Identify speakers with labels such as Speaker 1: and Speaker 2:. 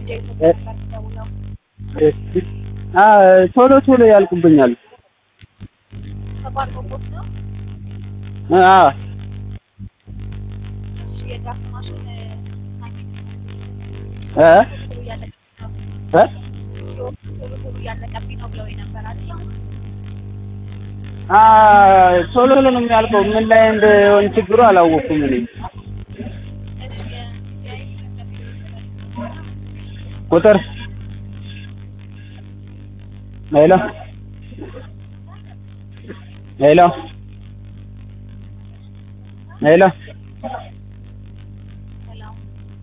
Speaker 1: ቶሎ ቶሎ ያልቁብኛል።
Speaker 2: ተቋርጦቦት ነው።
Speaker 1: አዎ
Speaker 2: እሺ የድራፍት ማሽን
Speaker 1: እ
Speaker 2: ቶሎ እያለቀብኝ ነው
Speaker 1: እ
Speaker 2: ቶሎ ቶሎ እያለቀብኝ ነው ብለው ነበር አይደል?
Speaker 1: አ ቶሎ ቶሎ ነው የሚያልቀው። ምን ላይ እንደሆነ ችግሩ አላወኩም እኔ። ቁጥር ሄሎ ሄሎ ሄሎ